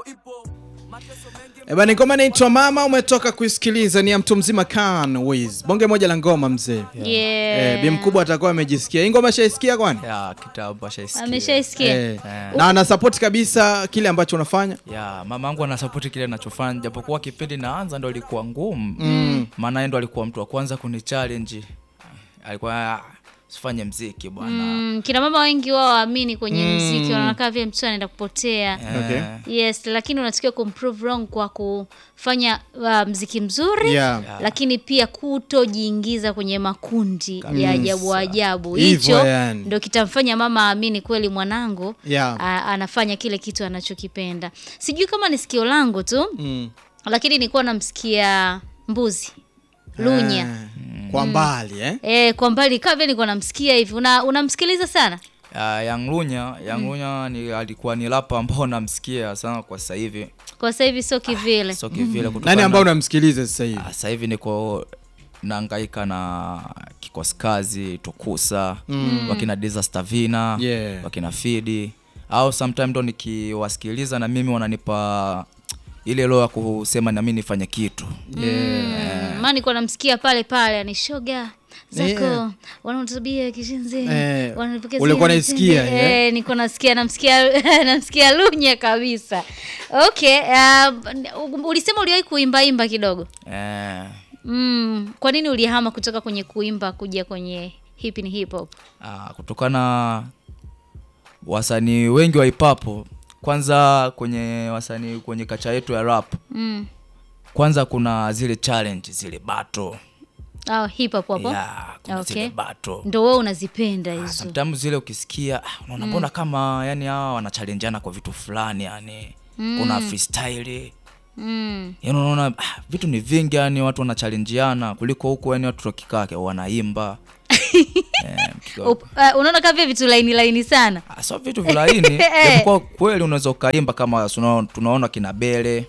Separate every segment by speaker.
Speaker 1: Eba, ni ngoma inaitwa Mama, umetoka kuisikiliza, ni ya mtu mzima Khan Wiz, bonge moja la ngoma mzee.
Speaker 2: Yeah.
Speaker 1: Eh, bi mkubwa atakuwa amejisikia hii ngoma, shaisikia kwani?
Speaker 3: ya kitambo ashaisikia.
Speaker 2: Ameshaisikia.
Speaker 1: Eh, na ana support kabisa kile ambacho unafanya.
Speaker 3: ya mama yangu anasapoti kile nachofanya japokuwa kipindi naanza ndo ilikuwa ngumu mm. maana yeye ndo alikuwa mtu wa kwanza kuni challenge alikuwa "Ah, usifanye mziki bwana
Speaker 2: Mm, kina mama wengi wao waamini kwenye mziki wanaona kama vile mtoto anaenda kupotea
Speaker 1: Okay.
Speaker 2: yes lakini unatakiwa kumprove wrong kwa kufanya uh, mziki mzuri
Speaker 1: Yeah.
Speaker 2: lakini pia kutojiingiza kwenye makundi ya ajabu ajabu
Speaker 1: Hivyo
Speaker 2: hicho
Speaker 1: yani.
Speaker 2: ndo kitamfanya mama aamini kweli mwanangu
Speaker 1: Yeah.
Speaker 2: a, anafanya kile kitu anachokipenda sijui kama ni sikio langu tu
Speaker 1: Mm.
Speaker 2: lakini nilikuwa namsikia mbuzi lunya
Speaker 1: Eh, Kwa mbali eh?
Speaker 2: Eh, kwa mbali kaa vile nilikuwa namsikia hivi Una- unamsikiliza sana
Speaker 3: ya Young Lunya Young Lunya ni alikuwa ni rapa ambao namsikia sana kwa sasa hivi
Speaker 2: kwa sasa hivi sio kivile
Speaker 3: so kivile kutokana
Speaker 1: Nani ambao
Speaker 3: na-
Speaker 1: unamsikiliza sasa hivi?
Speaker 3: Ah, sasa hivi niko naangaika na kikosi kazi tukusa mm. wakina disaster vina
Speaker 1: Yeah.
Speaker 3: wakina fidi au sometime ndo nikiwasikiliza na mimi wananipa ile roho ya kusema na mimi nifanye kitu
Speaker 2: Mm, maana nilikuwa namsikia pale pale ni shoga zako
Speaker 1: Yeah.
Speaker 2: wanaotabia kishenzi
Speaker 1: Eh,
Speaker 2: wanapokea
Speaker 1: ulikuwa
Speaker 2: zile
Speaker 1: unaisikia,
Speaker 2: mtende.
Speaker 1: eh?
Speaker 2: eh, niko nasikia namsikia namsikia lunya kabisa okay uh, ulisema uliwahi kuimbaimba kidogo
Speaker 3: eh,
Speaker 2: mm, kwa nini ulihama kutoka kwenye kuimba kuja kwenye hip ni hip hop
Speaker 3: ah, kutokana wasanii wengi wa hipapo kwanza kwenye wasanii kwenye kacha yetu ya rap
Speaker 2: mm.
Speaker 3: kwanza kuna zile challenge zile bato
Speaker 2: oh, hip hop hapo
Speaker 3: yeah, kuna
Speaker 2: Okay.
Speaker 3: zile bato
Speaker 2: ndo wewe unazipenda
Speaker 3: Ah,
Speaker 2: hizo
Speaker 3: sometimes zile ukisikia ah, unaona mbona kama yani hawa wanachalenjana kwa vitu fulani yani kuna freestyle
Speaker 2: mm.
Speaker 3: yani unaona ah, vitu ni vingi yani watu wanachalenjiana kuliko huku yani watu wakikake wanaimba eh, mkiwa-
Speaker 2: Up, uh, unaona kama vile vitu laini laini sana
Speaker 3: ah, so vitu vilaini japokuwa kweli unaweza ukaimba kama tunaona, tunaona kina bele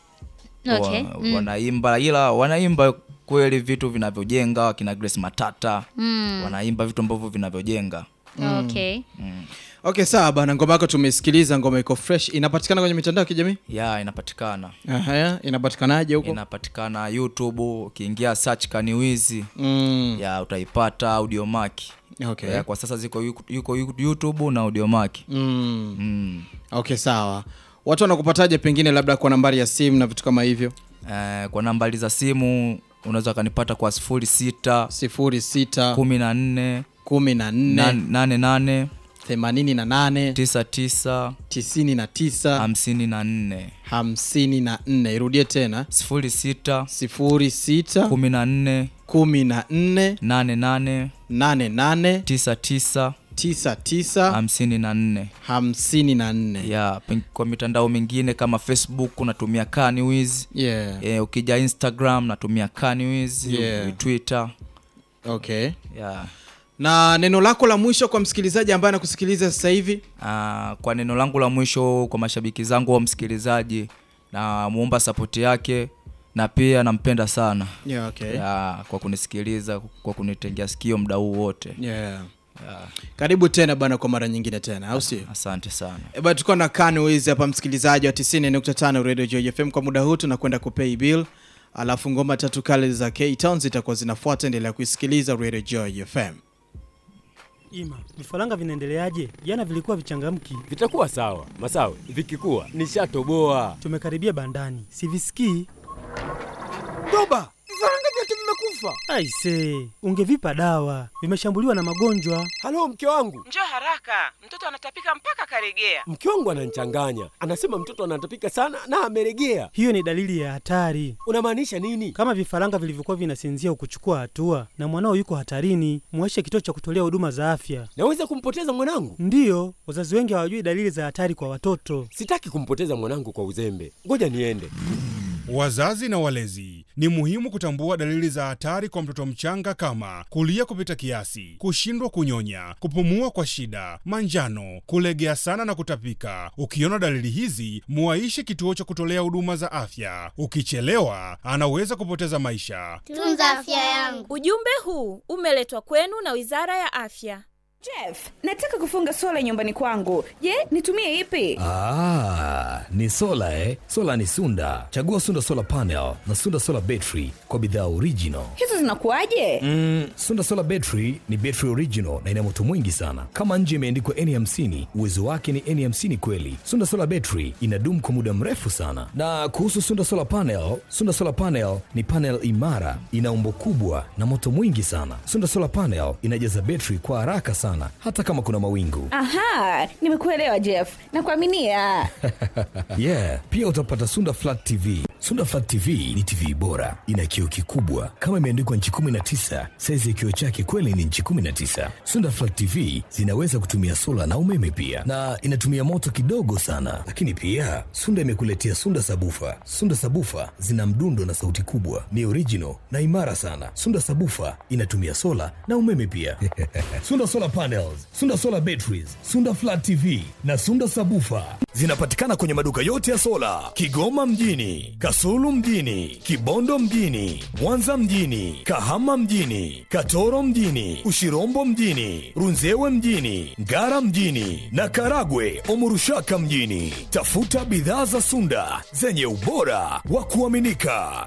Speaker 2: okay.
Speaker 3: wa, wanaimba ila wanaimba kweli vitu vinavyojenga kina Grace Matata
Speaker 2: Mm.
Speaker 3: wanaimba vitu ambavyo vinavyojenga
Speaker 2: okay
Speaker 1: Okay, sawa bana, ngoma yako tumesikiliza, ngoma iko fresh. Inapatikana kwenye mitandao ya kijamii?
Speaker 3: ya inapatikana
Speaker 1: Aha, inapatikanaje huko?
Speaker 3: inapatikana youtube ukiingia search kaniwizi
Speaker 1: Mm.
Speaker 3: ya utaipata audiomack
Speaker 1: Okay.
Speaker 3: ya, kwa sasa ziko yuko, yuko youtube na audiomack
Speaker 1: Mm.
Speaker 3: mm.
Speaker 1: Okay, sawa. Watu wanakupataje pengine labda kwa nambari ya simu na vitu kama hivyo?
Speaker 3: eh, kwa nambari za simu unaweza ukanipata kwa sifuri sita
Speaker 1: sifuri sita
Speaker 3: kumi na nne
Speaker 1: kumi na nne
Speaker 3: nane nane
Speaker 1: themanini na nane
Speaker 3: tisa tisa
Speaker 1: tisini na tisa
Speaker 3: hamsini na nne
Speaker 1: hamsini na nne irudie tena
Speaker 3: sifuri sita
Speaker 1: sifuri sita
Speaker 3: kumi na nne
Speaker 1: kumi na nne
Speaker 3: nane nane
Speaker 1: nane nane
Speaker 3: tisa tisa
Speaker 1: tisa tisa
Speaker 3: hamsini na nne
Speaker 1: hamsini na nne
Speaker 3: ya pen- kwa mitandao mingine kama facebook unatumia kaniwiz
Speaker 1: yeah.
Speaker 3: e, ukija instagram natumia kaniwiz
Speaker 1: Yeah.
Speaker 3: twitter
Speaker 1: okay
Speaker 3: ya
Speaker 1: na neno lako la mwisho kwa msikilizaji ambaye anakusikiliza sasa hivi
Speaker 3: Ah, kwa neno langu la mwisho kwa mashabiki zangu wa msikilizaji na muomba sapoti yake na pia nampenda sana
Speaker 1: yeah, okay.
Speaker 3: ya, kwa kunisikiliza kwa kunitengea sikio muda huu wote
Speaker 1: yeah.
Speaker 3: ya,
Speaker 1: karibu tena bana kwa mara nyingine tena au sio
Speaker 3: asante sana
Speaker 1: E bana tuko na Kanwiz hapa msikilizaji wa 90.5 Radio Joy FM kwa muda huu tunakwenda kupay bill alafu ngoma tatu kale za K-Town zitakuwa zinafuata endelea kuisikiliza Radio Joy FM
Speaker 4: Ima, vifaranga vinaendeleaje? Jana vilikuwa vichangamki.
Speaker 5: Vitakuwa sawa Masawe, vikikuwa nishatoboa.
Speaker 4: Tumekaribia bandani, sivisikii.
Speaker 5: Toba, vifaranga vyote vimekufa.
Speaker 4: Aise, ungevipa dawa, vimeshambuliwa na magonjwa.
Speaker 5: Halo, mke wangu,
Speaker 6: Njoo haraka, mtoto anatapika mpaka karegea.
Speaker 5: mke wangu ananichanganya, anasema mtoto anatapika sana na ameregea.
Speaker 4: Hiyo ni dalili ya hatari.
Speaker 5: Unamaanisha nini?
Speaker 4: Kama vifaranga vilivyokuwa vinasinzia ukuchukua hatua na mwanao yuko hatarini, muache kituo cha kutolea huduma za afya.
Speaker 5: Naweza kumpoteza mwanangu?
Speaker 4: Ndiyo, wazazi wengi hawajui dalili za hatari kwa watoto.
Speaker 5: Sitaki kumpoteza mwanangu kwa uzembe, ngoja niende.
Speaker 7: Wazazi na walezi, ni muhimu kutambua dalili za hatari kwa mtoto mchanga kama kulia kupita kiasi, kushindwa kunyonya, kupumua kwa shida, manjano, kulegea sana na kutapika. Ukiona dalili hizi, muaishe kituo cha kutolea huduma za afya. Ukichelewa, anaweza kupoteza maisha.
Speaker 8: Tunza afya yangu.
Speaker 9: Ujumbe huu umeletwa kwenu na Wizara ya Afya.
Speaker 8: Jeff, nataka kufunga sola nyumbani kwangu. Je, nitumie ipi?
Speaker 9: Ah, ni sola eh? Sola ni Sunda. Chagua Sunda Solar Panel na Sunda Solar Battery kwa bidhaa original.
Speaker 8: Hizo zinakuwaje?
Speaker 9: Mm, Sunda Solar Battery ni battery original na ina moto mwingi sana. Kama nje imeandikwa N50, uwezo wake ni N50 kweli. Sunda Solar Battery inadumu kwa muda mrefu sana. Na kuhusu Sunda Solar Panel, Sunda Solar Panel ni panel imara, ina umbo kubwa na moto mwingi sana. Sunda Solar Panel inajaza battery kwa haraka sana hata kama kuna mawingu.
Speaker 8: Aha, nimekuelewa Jeff. Nakuaminia.
Speaker 9: yeah, pia utapata Sunda Flat TV. Sunda Flat TV ni TV bora, ina kioo kikubwa kama imeandikwa nchi 19. Saizi ya kioo chake kweli ni nchi 19. Sunda Flat TV zinaweza kutumia sola na umeme pia, na inatumia moto kidogo sana. Lakini pia Sunda imekuletea Sunda Sabufa. Sunda Sabufa zina mdundo na sauti kubwa, ni original na imara sana. Sunda Sabufa inatumia sola na umeme pia. Sunda Solar Panels, Sunda Solar Batteries, Sunda Flat TV na Sunda Sabufa zinapatikana kwenye maduka yote ya sola Kigoma mjini, Kasulu mjini, Kibondo mjini, Mwanza mjini, Kahama mjini, Katoro mjini, Ushirombo mjini, Runzewe mjini, Ngara mjini na Karagwe Omurushaka mjini. Tafuta bidhaa za Sunda zenye ubora wa kuaminika.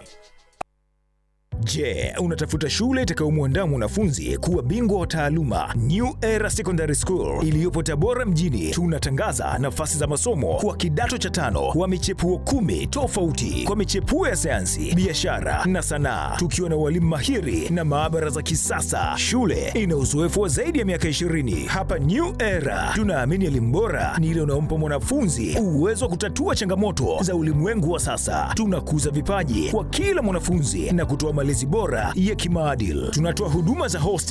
Speaker 10: Je, unatafuta shule itakayomwandaa mwanafunzi kuwa bingwa wa taaluma? New Era Secondary School iliyopo Tabora mjini, tunatangaza nafasi za masomo kwa kidato cha tano wa michepuo kumi tofauti kwa michepuo ya sayansi, biashara na sanaa, tukiwa na walimu mahiri na maabara za kisasa. Shule ina uzoefu wa zaidi ya miaka 20. Hapa New Era tunaamini elimu bora ni ile unaompa mwanafunzi uwezo wa kutatua changamoto za ulimwengu wa sasa. Tunakuza vipaji kwa kila mwanafunzi na kutoa malezi bora ya kimaadili. Tunatoa huduma za hostel